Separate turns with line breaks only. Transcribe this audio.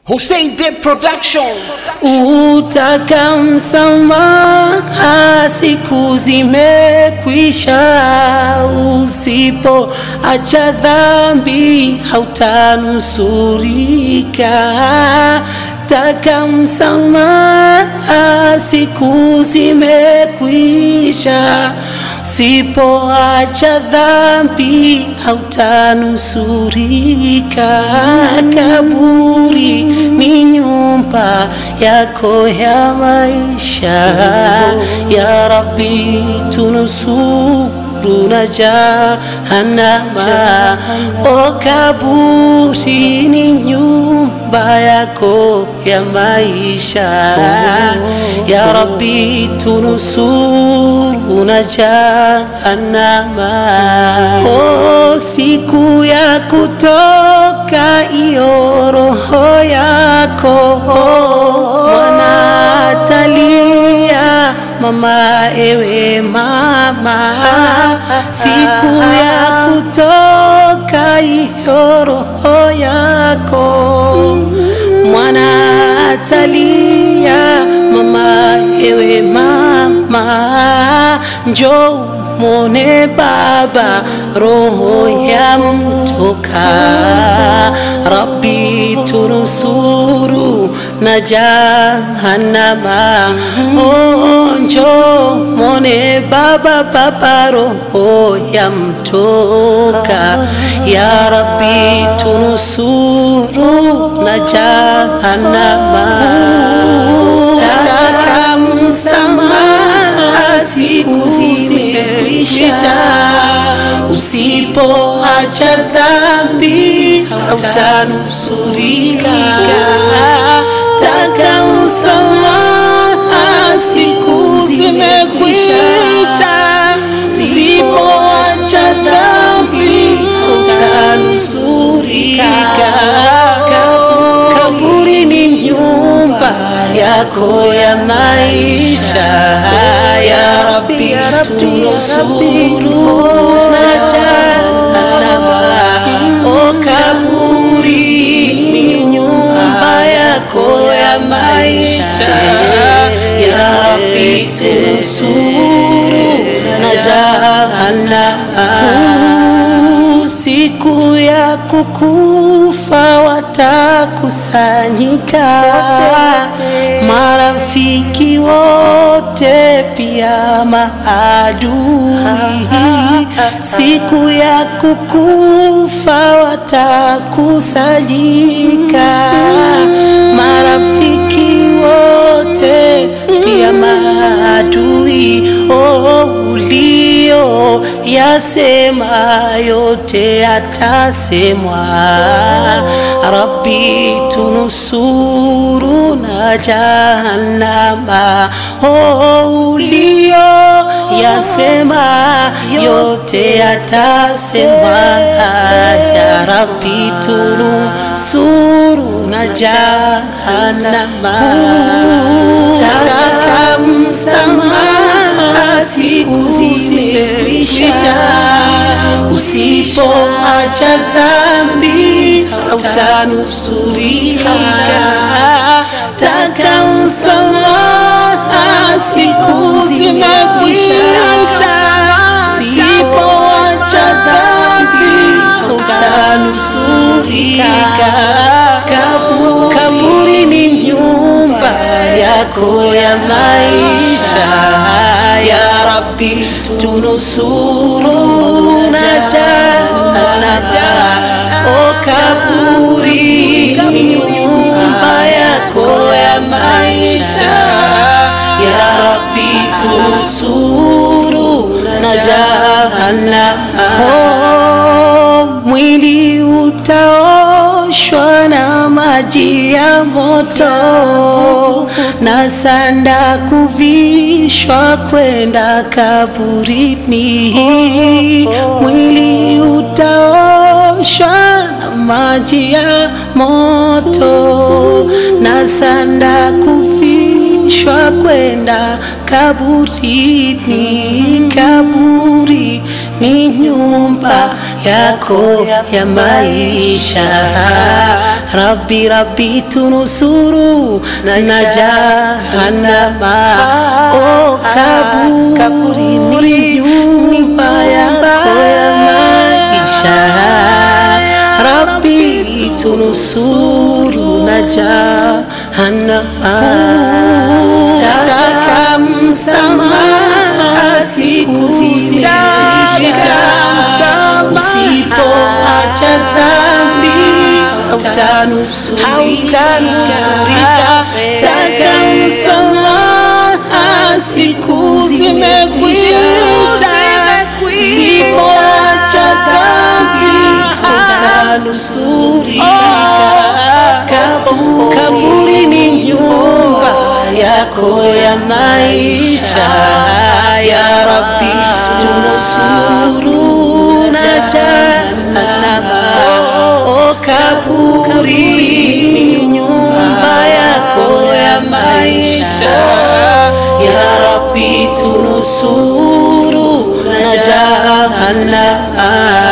Hussein Day Productions.
Utaka msamaha, siku zimekwisha. Usipo acha dhambi, hautanusurika. Taka msamaha, siku zimekwisha. Usipoacha dhambi, hautanusurika. Kaburi ni nyumba yako ya maisha. Ya Rabbi, tunusuru na jahannama. O kaburi ni nyumba yako ya maisha. Ya Rabbi, tunusuru na jahannama. O siku ya kutoka iyo roho yako mwana atalia mama, ewe mama, siku ya kutoka iyo roho yako mwana atalia mama, ewe mama, njoo mwone baba, roho ya mtoka. Rabbi tunusuru na jahannama. Oh, njoo mwone baba, baba, roho ya mtoka. Ya Rabbi tunusuru na jahannama. Taka msamaha, siku zimekwisha. Usipoacha dhambi hautanusurika. Taka msamaha, siku zimekwisha. Usipoacha dhambi hautanusurika. Kaburi ni nyumba yako ya maisha. Ya Rabbi, tunusuru na jahannama. O kaburi ni nyumba yako ya maisha. Ya Rabbi, tunusuru na jahannama. Siku ya kukufa watakusanyika marafiki wote, pia maadui. Siku ya kukufa watakusanyika marafiki wote, pia maadui. Oh, ulio yasema yote yatasemwa. Rabbi tunusuru na jahannama. Oh, ulio yasema yote yatasemwa. Ya Rabbi tunusuru na jahannama. Taka msamaha, siku zimekwisha. Usipoacha dhambi hautanusurika. Taka msamaha, siku zimekwisha. Usipoacha dhambi hautanusurika. Kabu- Kaburi ni nyumba yako ya maisha. Ya Rabbi, tunusuru na jahannama. O kaburi ni nyumba yako ya maisha. Ya Rabbi, tunusuru na jahannama. Oh, mwili utaoshwa na maji ya moto na sanda kuvishwa kwenda kaburini. Mwili utaoshwa na maji ya moto na sanda kuvishwa kwenda kaburini. Kaburi ni nyumba yako ya maisha. Rabbi Rabbi tunusuru na jahannama oh kaburi ni nyumba yako ya maisha Rabbi tunusuru na jahannama taka msamaha siku zimeisha usipoacha dhambi hautanusurika taka msamaha siku zimekwisha usipoacha dhambi hautanusurika Kabu- kaburi ni nyumba yako ya maisha ya Rabbi tunusuru na jahannama o kaburi ni nyumba yako ya maisha ya Rabbi tunusuru na jahannama